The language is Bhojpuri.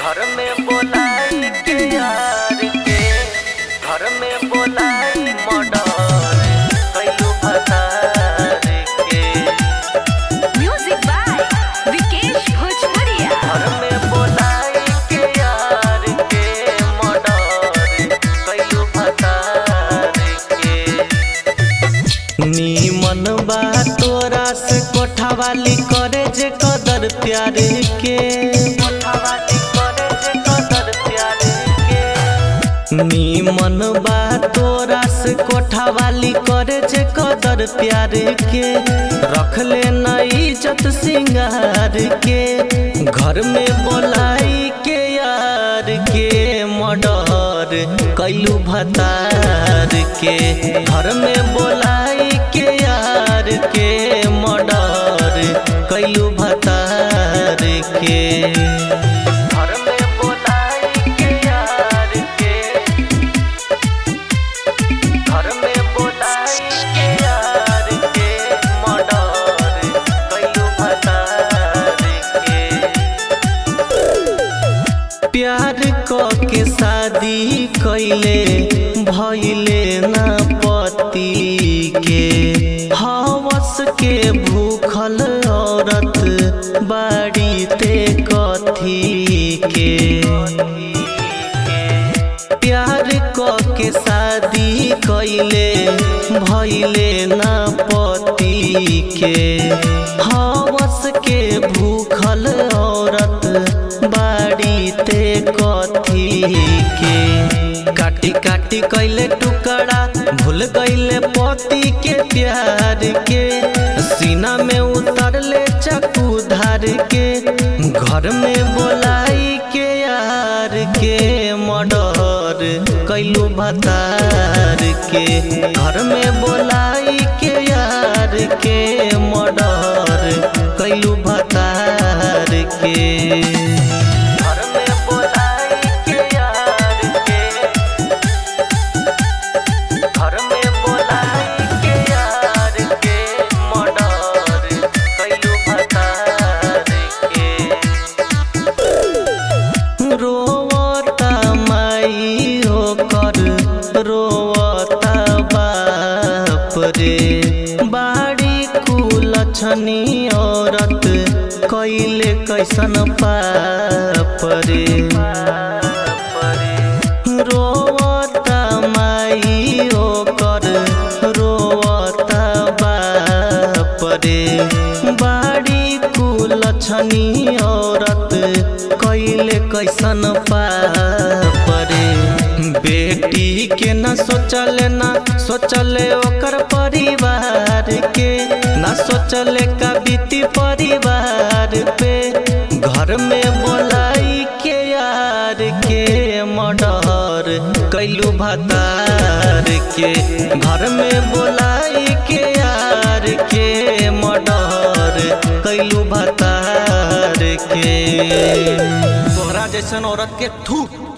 घर में बोलाई के यार के घर में बोलाई मर्डर कैलू भतार के Music by Vikesh Bhojpuria. घर में बोलाई के यार के मर्डर कैलू भतार के नीमन बा तोरा से कोठावाली करे जे कदर प्यारे के कोठावाली करे जे कदर प्यारे के नीमन बा तोरा से कोठावाली करे जे कदर प्यारे के रख ले न इज्जत सिंगार के घर में बोलाई के यार के मर्डर कैलू भतार के घर में बोलाई के यार के मर्डर कैलू भतार के घर में बोलाई के यार के घर में बोलाई के यार के मर्डर कैलू भतार के प्यार क के शादी कैले भैले ना पति के हवस के भूखल औरत बाड़ी ते कथी के प्यार क के शादी कैले भैले ना पति के हवस के भूखल औरत बाड़ी ते कथी के काटी काटी कैले टुकड़ा भूल गईले पति के प्यार के सीना में उतरले चक्कू धार के घर में बोलाई के यार के मर्डर कैलू भतार के घर में बोलाई के यार के मर्डर कैलू भतार के घर में बोलाई के यार के घर में बोलाई के यार के मर्डर कैलू भतार के रोवता माई होकर रोवता बाप रे बाड़ी कुलछनी औरत कैले कैसन पाप रे रोवता माई होकर रोवता बाप रे बाड़ी कुलछनी औरत कैले कैसन पाप रे बेटी के न सोचले ना सोचले ओकर परिवार के ना सोचले का बीती परिवार पे घर में बोलाई के यार के मर्डर कैलू भतार के घर में बोलाई के यार के मर्डर कैलू भतार के तोहरा जैसन औरत के थू